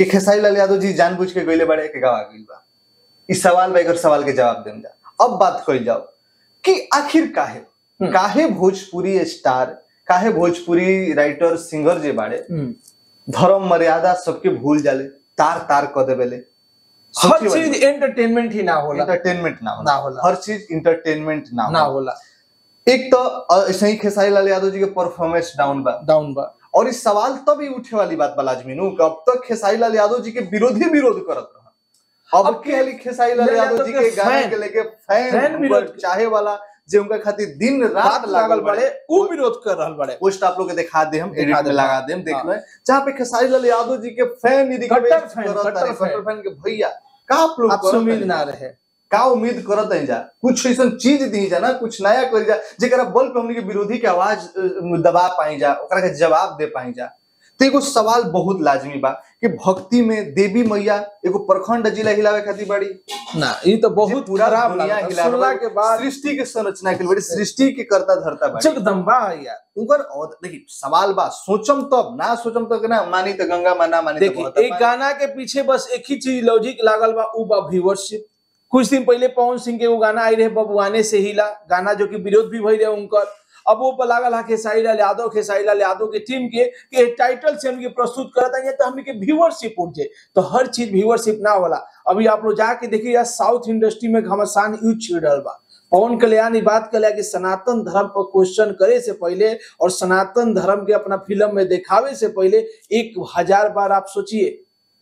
खेसारी लाल यादव जी जानबूझ के गईले बड़े के गवा गइल बा इस सवाल बा एकर सवाल के जवाब देम जा अब बात कइल जाओ कि आखिर काहे हम्म। काहे भोजपुरी स्टार काहे भोजपुरी राइटर सिंगर जे बाड़े हम्म। धर्म मर्यादा सबके भूल जाले तार तार क देवेले हर चीज एंटरटेनमेंट ही ना होला इंटरटेनमेंट ना ना होला होला। हर चीज इंटरटेनमेंट ना ना होला होला एक तो अ, ऐसे ही खेसारी लाल यादव जी के परफॉर्मेंस डाउन बा डाउन बा और इस सवाल तब ही उठे वाली बात बा लाजमीनू कि अब तक खेसारी लाल यादव जी के विरोधी विरोध करत रहा अब अब के हाली खेसारी लाल लाल यादव यादव जी के के गाने फैन- के लेके फैन फैन उनकर विरोध- चाहे वाला जे उनका खातिर दिन रात बात लागल बड़े वो उ विरोध कर रहल बड़े पोस्ट आप लोग के दिखा दे हम दिखा एडिट में देम, लगा देम देख हाँ। लो जहाँ पे खेसारी लाल यादव जी के फैन यदि कट्टर रिक्वेस्ट फैन, करत कट्टर तारे, कट्टर फैन। फैन के भैया का आप लोग आपसे करत उम्मीद तारे? ना रहे का उम्मीद करत है जा कुछ ऐसा चीज दी जा ना कुछ नया कर जा जेकरा बल पे हमनी के विरोधी के आवाज अ, दबा पाई जा ओकरा के जवाब दे पाई जा तो एगो सवाल बहुत लाजमी बा कि भक्ति में देवी मैया एगो प्रखंड जिला हिलावे खातिर बड़ी ना ये तो जे बहुत पूरा खराब दुनिया लागल हिलावे सुनला के बाद सृष्टि के संरचना के लिए बड़ी सृष्टि के करता धरता बड़ी जगदम्बा है यार उनकर और देखिए सवाल बा सोचम तब ना सोचम तो ना मानी तो गंगा मा ना मानी तो देखिए बहता एक पानी। गाना के पीछे बस एक ही चीज लॉजिक लागल बा उ बा व्यूअरशिप कुछ दिन पहले पवन सिंह के वो गाना आई रहे बबुआने से हिला गाना जो कि विरोध भी भई रहे उनकर अब वो पर लागल है खेसारी लाल यादव खेसारी लाल यादव के टीम के कि टाइटल से हमके प्रस्तुत करता है तो हमके व्यूअरशिप उठ जाए तो हर चीज व्यूअरशिप ना होला अभी आप लोग जाके देखिए यार साउथ इंडस्ट्री में घमासान यूज छिड़ रहल बा पवन कल्याण ई बात कला कि सनातन धर्म पर क्वेश्चन करे से पहले और सनातन धर्म के अपना फिल्म में दिखावे से पहले एक हजार बार आप सोचिए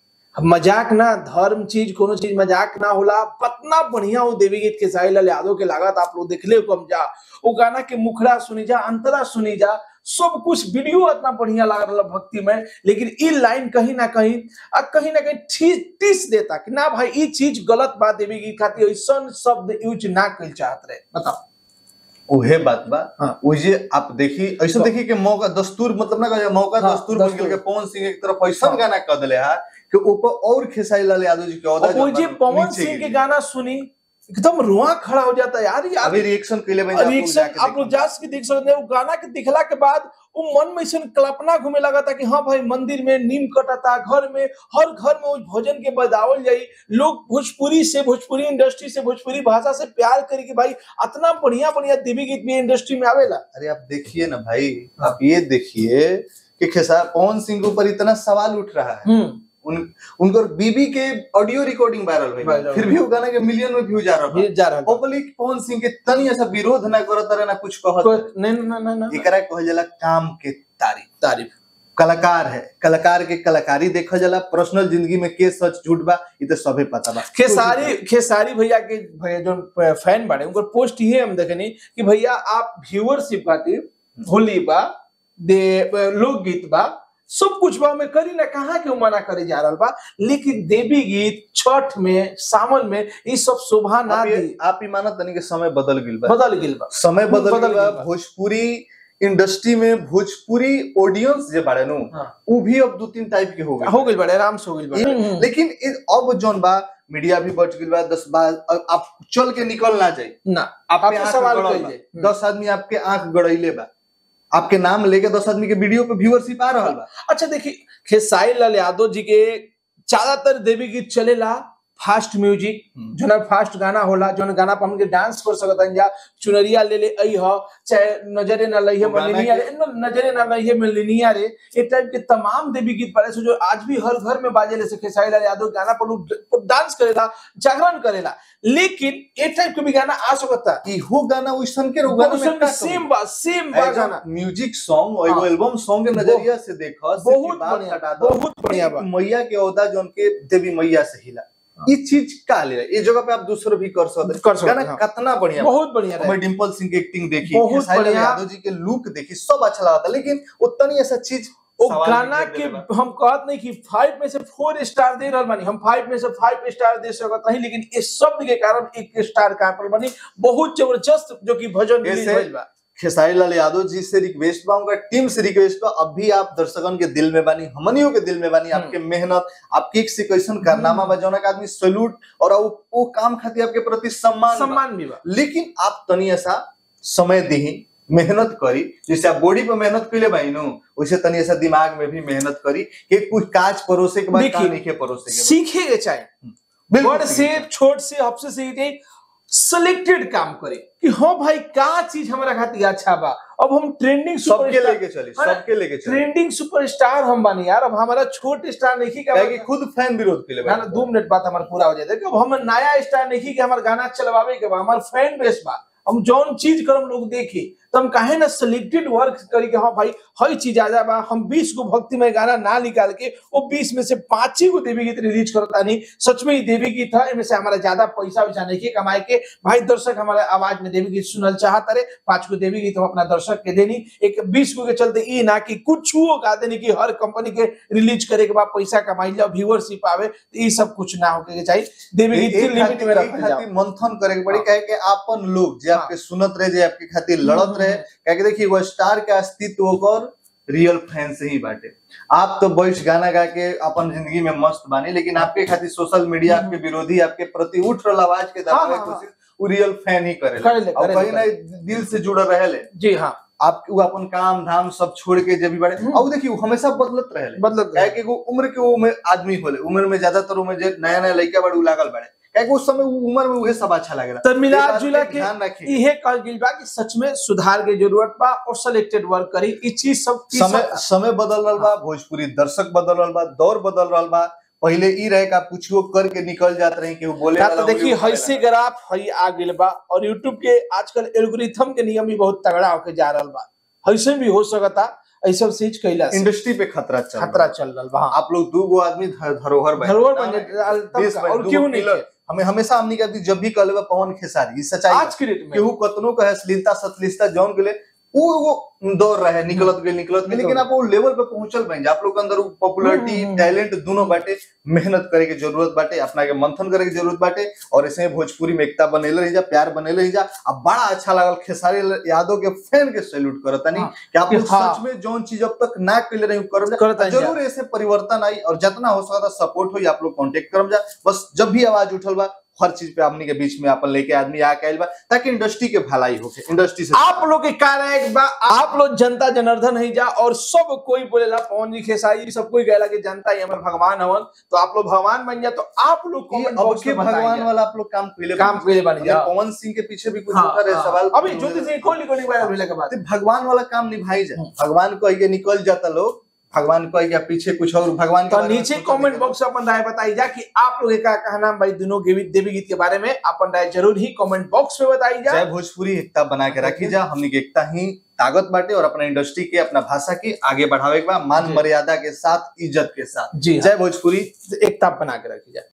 मजाक ना धर्म चीज कोनो चीज मजाक ना होला पतना बढ़िया वो देवी गीत के साहिल लाल यादव के लागत आप लोग देखले कम जा वो गाना के मुखड़ा सुनी जा अंतरा सुनी जा सब कुछ वीडियो इतना बढ़िया लग रहा भक्ति में लेकिन ई लाइन कहीं ना कहीं आ कहीं ना कहीं ठीस टीस देता कि ना भाई ई चीज गलत बात देवी गीत खातिर ऐसा शब्द यूज ना कल चाहत रहे बताओ उहे बात बा हाँ। ओजे आप देखी ऐसा तो- देखी कि मौका दस्तूर मतलब ना कहे मौका हाँ, दस्तूर बन दस्तूर। गेल के पवन सिंह एक तरफ ऐसा हाँ। गाना कर दिले है कि ऊपर और खेसारी लाल यादव जी के औदा और वो जब जे बन- पवन नीचे सिंह के गिरी। गाना सुनी एकदम रुआ खड़ा हो जाता है यार ये अभी रिएक्शन के लिए मैं आप लोग रिएक्शन जाके आप लोग देखिए। जा के देख सकते हैं वो गाना के दिखला के बाद वो मन में ऐसा कल्पना घूमे लगा था कि हाँ भाई मंदिर में नीम कटता घर में हर घर में उस भोजन के बदावल जाई लोग भोजपुरी से भोजपुरी इंडस्ट्री से भोजपुरी भाषा से प्यार करी कि भाई इतना बढ़िया बढ़िया देवी गीत भी इंडस्ट्री में आवेला अरे आप देखिए ना भाई आप ये देखिए कि खेसार पवन सिंह के ऊपर इतना सवाल उठ रहा है हम्म उन उनकर बीबी के ऑडियो रिकॉर्डिंग वायरल हुई वायरल फिर भी वो गाना के मिलियन में व्यू जा रहा ये जा रहा था पब्लिक पवन सिंह के तनी ऐसा विरोध ना करत रहे ना कुछ कहत रहे। कोई- नहीं नहीं नहीं नहीं एकरा कहल जाला काम के तारीफ तारीफ कलाकार है कलाकार के कलाकारी देखल जाला पर्सनल जिंदगी में के सच झूठ बा इ तो सबे पता बा खेसारी खेसारी भैया के भैया जो फैन बाड़े उनकर पोस्ट ये हम देखनी कि भैया आप व्यूअरशिप खातिर होली बा दे लोकगीत बा सब कुछ बा में करी ना कहाँ के उ मना करे जा रहा बा लेकिन देवी गीत छठ में सावन में ये सब शोभा ना आप दी ये- आप ही मानत तनी के समय बदल गइल बा बदल गिल बा समय बदल बदल गइल बा गइल बा। भोजपुरी इंडस्ट्री में भोजपुरी ऑडियंस जे बाड़े नु हाँ। उ भी अब दो तीन टाइप के हो गए हो गइल बड़े आराम से हो गइल बा लेकिन इ- अब जोन बा मीडिया भी बढ़ गइल बा दस बार आप चल के निकल ना जाए ना आपके आपके आंख सवाल गड़ल कइल बा। जाए। दस आदमी आपके आंख गड़ैले बा आपके नाम लेके दस आदमी के वीडियो पे व्यूअरशिप आ रहल बा अच्छा देखिए खेसारी लाल यादव जी के ज्यादातर देवी गीत चलेला फास्ट म्यूजिक हम्म। जो ना फास्ट गाना होला जो ना गाना पर हमके डांस कर सकत हन जा चुनरिया ले ले आई ह चाहे नजरे ना लइहे वो गाना मलिनिया के- रे न- नजरे ना लइहे मलिनिया रे ये टाइप के तमाम देवी गीत पड़े से जो आज भी हर घर में बाजे ले से खेसारी लाल यादव गाना पर लोग डांस करेला जागरण करेला लेकिन ये टाइप के भी गाना आ सकता इहो गाना वैसन के गाना में का सेम बा सेम बा गाना म्यूजिक सॉन्ग और एगो हाँ। एल्बम सॉन्ग के नजरिया से देखो बहुत बढ़िया बहुत बढ़िया बा मैया के औदा जोन के देवी मैया से हिला ये चीज का ले ये जगह पे आप दूसरों भी कर सकते कर सकते गाना हैं, हाँ। कितना बढ़िया बा। बहुत बढ़िया रहे मैं डिम्पल सिंह की एक्टिंग देखी बहुत खेसारी लाल बढ़िया। यादव जी के लुक देखी सब अच्छा लगा था लेकिन उतनी ऐसा चीज वो सवाल गाना भी के कर देले हम कहत नहीं कि फाइव में से फोर स्टार दे रहल बानी हम फाइव में से फाइव स्टार दे सकत नहीं लेकिन इस शब्द के कारण एक स्टार कहाँ पर बनी बहुत जबरदस्त जो कि भजन रिलीज ऐसे- भइल बा खेसारी लाल यादव जी से रिक्वेस्ट बा उनका टीम से रिक्वेस्ट बा अब भी आप दर्शकन के दिल में बानी हमनियों के दिल में बानी आपके मेहनत आपकी एक से कैसन कारनामा बा जौना के आदमी सैल्यूट और वो, वो काम खातिर आपके प्रति सम्मान बा। सम्मान भी बा लेकिन आप तनी ऐसा समय दी मेहनत करी जैसे आप बॉडी पे मेहनत कैले बाई नु वैसे तनी ऐसा दिमाग में भी मेहनत करी कि कुछ काज परोसे के बाद देखिए, का नहीं के परोसे के बाद। सीखे के चाहिए बिल्कुल बड़ सीखे से के चाहिए। छोट से आपसे सीखे सिलेक्टेड काम करे कि हाँ भाई का चीज हमारा खातिर अच्छा बा अब हम ट्रेंडिंग सबके सुपरस्टार लेके चली अरे, सबके लेके चली ट्रेंडिंग सुपरस्टार हम बनी यार अब हमारा छोटे स्टार नहीं काहे कि का खुद फैन विरोध के लिए ना ना दो मिनट बात हमारा पूरा हो जाए देखो अब हम नया स्टार नहीं कि हमारा गाना चलवावे के बा हमार फैन बेस बा हम जौन चीज करम लोग देखे तो हम काहे ना सिलेक्टेड वर्क करी के हाँ भाई हई चीज आ जा बा हम 20 को भक्तिमय गाना ना निकाल के वो 20 में से पांच ही को देवी गीत रिलीज करता नहीं सच में ही देवी गीत था इनमें से हमारा ज्यादा पैसा वैसा नहीं के कमाए के भाई दर्शक हमारे आवाज में देवी गीत सुनल चाहता रहे पांच को देवी गीत हम अपना दर्शक के देनी एक बीस को के चलते ई ना कि कुछ का देनी कि हर कंपनी के रिलीज करे के बाद पैसा कमाई जाओ व्यूअरशिप आवे तो ई सब कुछ ना होके के चाहिए देवी गीत एक के लिमिट में खातिर- रखल एक जाओ खातिर मंथन करे के पड़ी हाँ। काहे कि आपन लोग जे हाँ। आपके सुनत रहे जे आपके खातिर लड़त रहे काहे कि देखिए वो स्टार के अस्तित्व ओकर रियल फैन से ही बाटे आप तो बैठ गाना गा के अपन जिंदगी में मस्त बानी लेकिन आपके खातिर सोशल मीडिया आपके विरोधी आपके प्रति उठ रहल आवाज के दबावे हाँ, की हाँ, कोशिश वो रियल फैन ही करेला करेले, और करेले, कहीं ना दिल से जुड़ल रहेले जी हाँ आप वो अपन काम धाम सब छोड़ के जब भी बड़े हम्म। और देखिए वो हमेशा बदलत रहेले मतलब काहे कि वो उम्र के उम्र आदमी होले उम्र में ज्यादातर उम्र जे नया नया लड़का बड़े उ लागल बड़े काहे कि उस समय वो उम्र में उहे सब अच्छा लागेला तो मिला ये बात जुला पे के ध्यान रखिए इहे कहल गेल बा कि सच में सुधार के जरूरत बा और सिलेक्टेड वर्क करी ई चीज सब चीज समय सब- समय बदल रहल बा भोजपुरी दर्शक बदल रहल बा दौर बदल रहल बा पहले ई रहे का कुछो करके निकल जात रही कि वो बोले या वाला तो देखिए उंगली उठावे हैसे वाला। ग्राफ हई आ गेल बा और यूट्यूब के आजकल एल्गोरिथम के नियम भी बहुत तगड़ा होके जा रहल बा हैसे भी हो सकता ऐसा चीज कैला से इंडस्ट्री पे खतरा चल खतरा चल रहल बा हाँ। आप लोग दू गो आदमी धर- धरोहर बने धरोहर बन जाए, तब देश का, बने, और दूगो क्यों नहीं पिलर। के? हमें हमेशा हमनी कहती जब भी कहले बा पवन खेसारी ई सच्चाई बा। आज के डेट में केहू कतनो कहे अश्लीलता सतलिस्ता जौन के लिए वो वो दौर रहे निकलत गए निकलत गए लेकिन आप वो लेवल पे पहुंचल बन जा आप लोग के अंदर पॉपुलरिटी हम्म, हम्म, टैलेंट दोनों बाटे मेहनत करे के जरूरत बाटे अपना के मंथन करे के जरूरत बाटे और ऐसे ही भोजपुरी में एकता बनेले रही जा प्यार बनेले रही जा अब बड़ा अच्छा लागल खेसारी यादव के फैन के सैल्यूट करता नहीं हाँ, कि आप कि लोग हाँ। सच में जौन चीज अब तक ना कैले रही करम जा करत आइल जा। जरूर ऐसे परिवर्तन आई और जितना हो सकता सपोर्ट हो आप लोग कांटेक्ट करम जा बस जब भी आवाज उठल बा हर चीज पे हमनी के बीच में अपन लेके आदमी आके आइल बा ताकि इंडस्ट्री के भलाई होके इंडस्ट्री से आप लोग के कार्य बा आप लोग जनता जनार्दन ही जा और सब कोई बोलेला पवन जी खेसारी सब कोई कहला कि जनता ही हमारे भगवान हवन तो आप लोग भगवान बन जा तो आप लोग ये comment अब box के में बताइए। भगवान वाला आप लोग काम पहले काम पहले बन जा पवन सिंह के पीछे भी कुछ हाँ, होता रहे हाँ। सवाल अभी ज्योति सिंह कोहली को नहीं वायरल होने के बाद तो भगवान वाला काम निभाई जाए हम्म। भगवान को आगे निकल जाता लोग भगवान को आगे पीछे कुछ और भगवान के तो बारे में नीचे सोचो कमेंट देखो। बॉक्स में अपन राय बताई जा कि आप लोग का कहना भाई दोनों देवी देवी गीत के बारे में अपन राय जरूर ही कमेंट बॉक्स में बताई जा जय भोजपुरी एकता बना के रखी जा हमनी के एकता ही ताकत बाटे और अपना इंडस्ट्री के अपना भाषा की आगे बढ़ावे के बा मान जी। मर्यादा के साथ इज्जत के साथ जी हाँ। जय भोजपुरी एकता बना के रखी जाए